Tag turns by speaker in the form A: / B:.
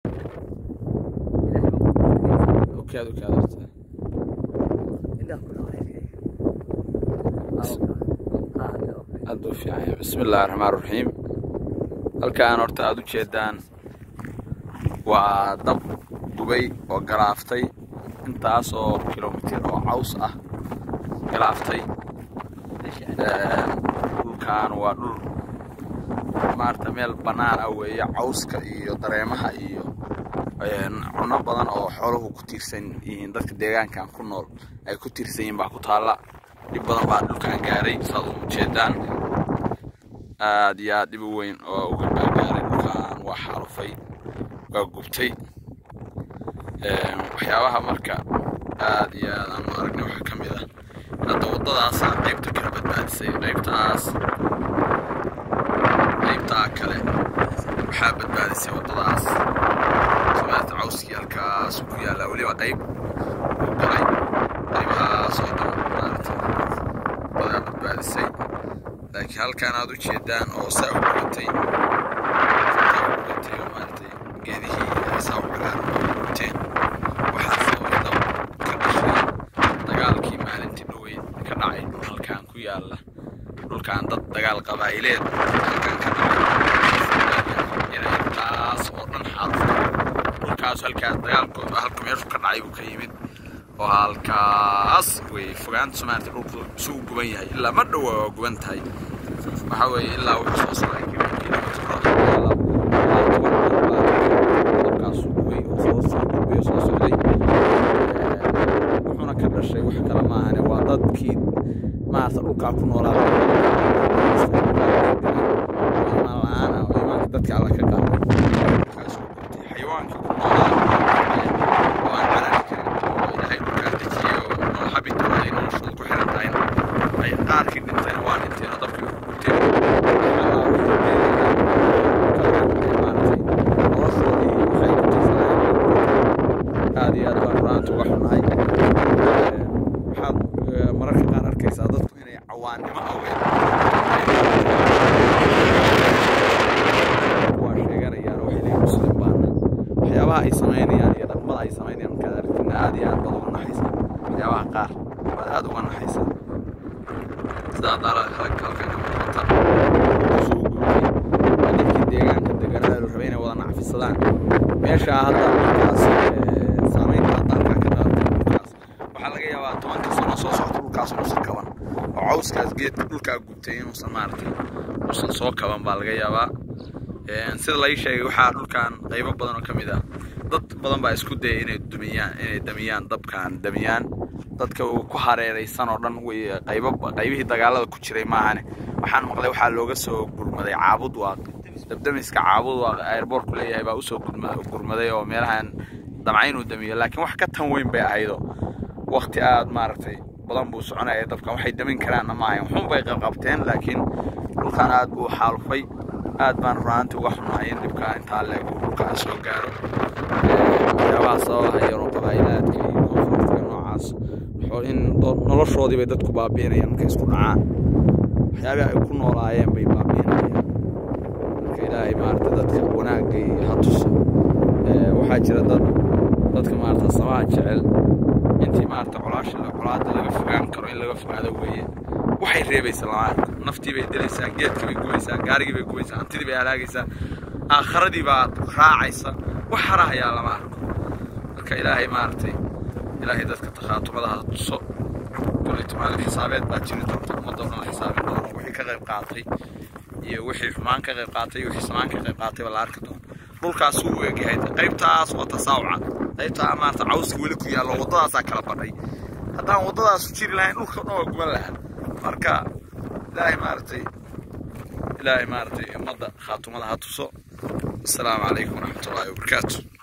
A: okaad okaad horta aad u fiican yahay bismi illaahi raxmaan raxiim halkaan horta aad u jeedaan waa dab gubay oo galaaftay intaas oo kilomitir oo caws ah galaaftay dhulkaan waa dhul maarata meel bannaan ah weeye cawska iyo dareemaha iyo cuno badan oo xooluhu ku tiirsan yihiin dadka deegaankan ku nool ay ku tiirsan yihiin baa ku taalla dhib badan baa dhulkaan gaaray saad u jeedaan aad iyo aad dhib u weyn oo uga baa gaaray dhulkaan waa xaalufay waa gubtay waxyaabaha marka aad iyo aad aan u aragnay waxaa ka mid ah hadda waddadaasaa qaybta kala badbaadisay qaybtaas qaybtaa kale waxaa badbaadisay waddadaas somaata cawskii halkaas ku yaallaa weliba qayb uu galay qaybahaas oo dhan maarata badaa badbaadisay laakiin halkaan aad u jeedaan oo saa u gubatay saa u gubatay oo maaratay geedihii saa u cagaaran oo gubateen waxaa sababay dab ka dhashay dagaalkii maalintii dhoweyd ka dhacay dhul halkaan ku yaalla dhulkaan dad dagaal qabaa'ileed halkaan ka dhacay inay taas oo dhan xaalufta dhulkaas halkaas dagaalkooda halka meeshu ka dhacay buu ka yimid oo halkaas wey fogaanta soomaalita dhulku isu u guban yahay ilaa ma dhowa waa guban tahay waxaa weeye ilaa wuxuu soo socday kilomitrkaas gubay oo soo soo gubay oo soo socday wuxuuna ka dhashay wax kale maahane waa dadkii maarata dhulkaa ku noolaa imaan la-aan ah oo imaanka dadka alla ka qaaday dhulkaas uu gubtay xayawaankii ku noolaa oo aan carari karin oo ilaahay dhulkaa dejiyey oo nool habita ay noloshooda ku xiran tahay ay qaarkii dhintayna waa dhinteen oo dabkii ku gubteen noloshoodii waxay ku tirsanaayeen aad iyo aad baan runaanta uga xunahay waxaad mararka qaar arkaysaa dadku inay cawaannimo awgeed waa sheeganayaan waxay leeyihin muslim baana waxyaabaha ay samaynayaan iyo dhaqmada ay samaynayaan markaad aragtina aad iyo aad baad uga naxaysa waxyaabaha qaar baad aad uga naxaysa sidaa daala halkan ka muuqata kusoo gubtay waa dadkii deegaanka deganaa la rabay inay wada nacfisadaan meeshaa hadda markaas saamaynta hadda halkaa ka dhalatay dhulkaas waxaa laga yaabaa tobanka sano soo socota dhulkaas inuusan kaban oo cawskaas geedka dhulkaa gubtay inuusan maaragtay uusan soo kaban baa laga yaabaa sida lai sheegay waxaa dhulkan qaybo badan oo ka mid ah dad badan baa isku dayay inay dumiyaan inay damiyaan dabkan damiyaan dadka uu ku hareeraysan oo dhan way qaybo qaybihii dagaalada ku jiray maahane waxaan maqlay waxaa looga soo gurmaday caabud waaq dabdamiska caabud waaq airboortku leeyahay baa usoo gurmaday oo meelahan damca inuu damiyo laakiin wax ka tan weyn bay ahaydo waqti aad maaragtay badan buu soconaya dabkan waxay damin karaanna maahayn waxun bay qabqabteen laakiin dhulkan aad buu xaalufay aad baan runaanti uga xunahay in dhibkaa intaa leeg uu dhulkaa soo gaaro waxyaabaha sababaha yaroo qabaa'ilaadka iyo koonfurtiga noocaas in noloshoodii bay dadku baabi'inayaan markay isku dhacaan waxyaabihi ay ku noolaayeen bay baabi'inayaan marka ilaahay maarata dadka wanaagga iyo ha tuso waxaa jira dad dadka maarata samaha jecel intii maarata colaasha colaada laga fogaan karo in laga fogaado weeye waxay reebaysa lama arko naftii bay dilaysaa geedkii bay gubaysaa gaarigii bay gubaysaa hantidii bay halaagaysaa aakharadii baa raacaysa wax harahayaa lama arko marka ilaahay maaragtay ilaahay dadka takhaatumada ha tuso koleyta maalin xisaabeed baa jiri doonta ummadda oo dhan la xisaabin doono wixii ka qayb qaatay iyo wixii xumaan ka qayb qaatay iyo wixii samaan ka qayb qaatay baa la arki doona dhulkaas uu egyahay qaybtaas waa tasaawuca qaybtaa maarata cawski weli ku yaallo waddadaasaa kala badhay haddaan waddadaas jiri lahayn dhulka dhan waa guban lahaa marka ilaahay maaragtay ilaahay maaragtay ummadda khaatumada ha tuso asalaamu calaykum waraxmatullaahi wabarakaatu